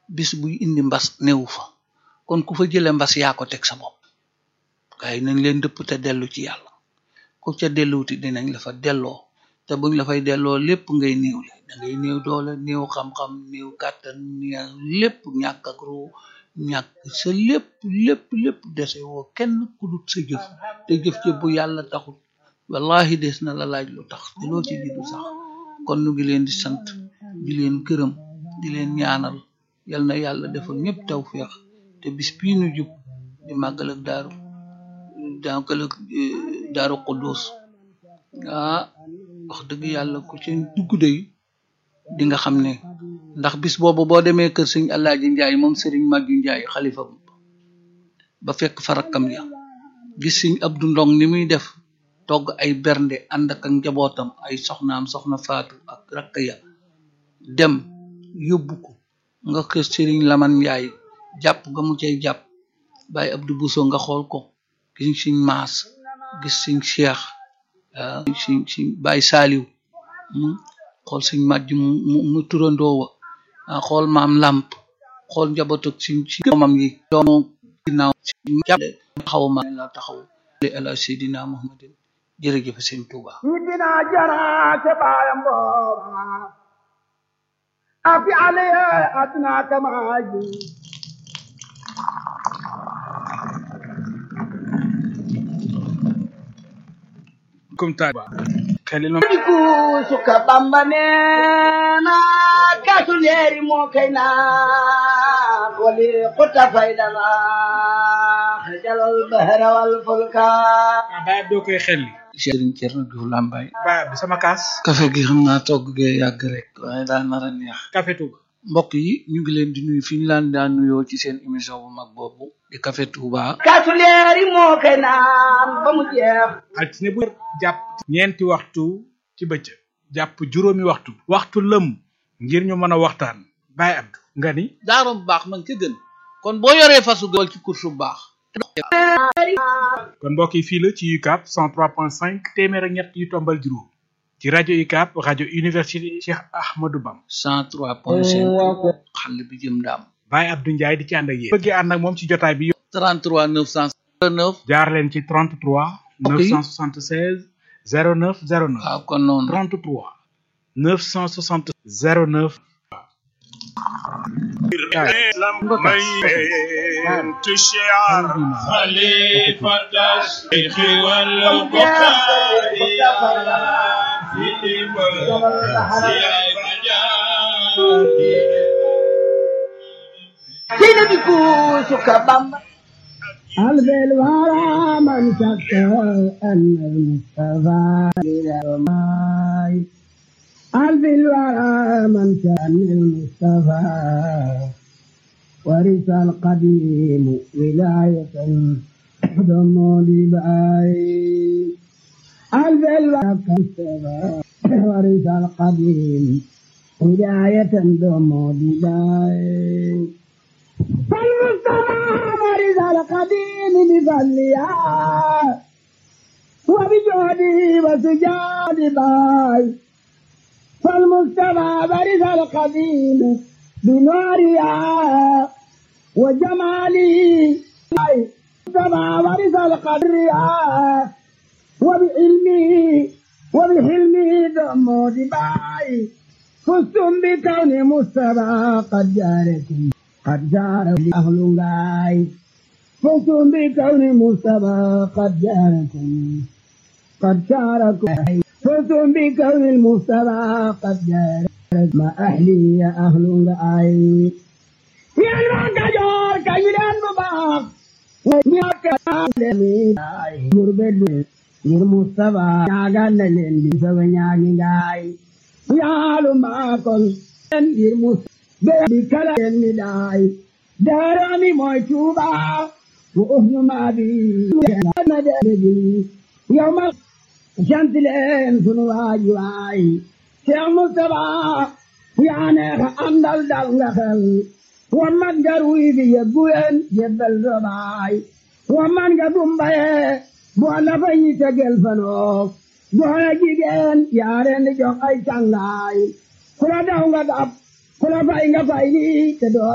bis buy indi mbas newu fa kon ku fa jële mbas yaa ko teg sa bopp waaye nañ leen dëpp te dellu ci yàlla ku ca delluwuti dinañ la fa delloo te buñ la fay delloo lépp ngay néew le da ngay néew doole néew xam-xam néew kàttan néew lépp ñàkk ak ruu ñàkk sa lépp lépp lépp dese woo kenn ku dut sa jëf te jëf ci bu yàlla taxul wallahi des na la laaj lu tax te loo ci jiddu sax kon nu ngi leen di sant di leen gërëm di leen ñaanal yal na yàlla defal ñëpp tawféex te bis bii nu jub di màggal ak daaru màggal ak daaru Quddus ah wax dëgg yàlla ku ci dugg day di nga xam ne ndax bis boobu boo demee kër sëñ Alaaji Njaay moom sëriñ Màggi Njaay xalifa ba fekk fa rakkam ya gis sëñ Abdu Ndong ni muy def togg ay bernde ànd ak njabootam ay soxnaam soxna faatu ak rakk ya dem yóbbu ko nga kër sëriñ Laman Njaay jàpp nga mu cay jàpp Baay Abdu Buso nga xool ko gis sëñ Maas gis sëñ Cheikh siñ siñ Baay Saaliw xool sëñ màjj mu mu turandoowa xool maam làmp xool njabootu siñ si doomam yi doomu ginnaaw jàpp taxaw ma la taxaw ala seydina muhammadin jërëjëf sëñ Tuuba ñi dina jara te baayam booba afi ale aduna kamaji comme ta xelil ma ku suka bamba neena kasu leeri moo kay naa wali xuta faydana xajalal bahra wal fulka baay doo koy xelli sëriñ Cerno Juuf Làmbaay baay bi sama kaas kafe gi xam naa togg gee yàgg rek waaye daal nar a neex café Touba mbokk yi ñu ngi leen di nuyu fi ñu laan daan nuyoo ci seen émission bu mag boobu di Café Touba kasu leeri moo kay naan ba mu jeex altine bu jàpp ñeenti waxtu ci bëccëg jàpp juróomi waxtu waxtu lëm ngir ñu mën a waxtaan baay Abdou nga ni daaro bu baax man ca gën kon boo yoree fasu gawal ci course bu baax kon mbokk yi fii la ci UCAB 103.5 téeméer ak ñett yu tombal juróom ci rajo UCAB rajo université Cheikh Ahmadou Bam 103.5 xale bi jëm daam Baye Abdou Ndiaye di ci ànd ak yéen bëggee ànd ak moom ci jotaay bi 33 909 jaar leen ci 33 976 09 09 waaw kon noonu 33 960 09 خليفة الشيخ والبخاري في sina bi ku suka bamba قلب الورى من شك أن المصطفى إلى الماء قلب الورى من شأن المصطفى ورث القديم ولاية ضم لباي قلب الورى المصطفى ورث القديم ولاية ضم لباي فالمصطفى مرض القديم بفضلها وبجهده وسجاد باي فالمصطفى مرض القديم بنورها وجماله المصطفى مرض القدرها وبعلمه وبحلمه دمه باي فزتم بكون مصطفى قد جاركم قد جار أهل غاي فزتم بكون مصطفى قد جاركم قد شاركم فزتم بكون المصطفى قد جارك ما أهلي يا أهل غاي يا المعكجور كيلان مباق غربت ngir Mustafa ñaagal na leen di sama ñaagi ngaay yaalu maakol leen ngir Mustafa bi kala leen mi daay daarami mooy Tuuba wa uhnu maa bi na de bi yow ma sant leen sunu waaji waay Cheikh Mustafa yaa neex a àndal dal nga xel wa man nga ruy bi yeggu leen yebbal sa baay wa man nga dumbaye boo la fa ñi tegel fanoo góor jigéen yaa leen di jox ay càngaay ku la daw nga dab ku la fay nga fay lii te doo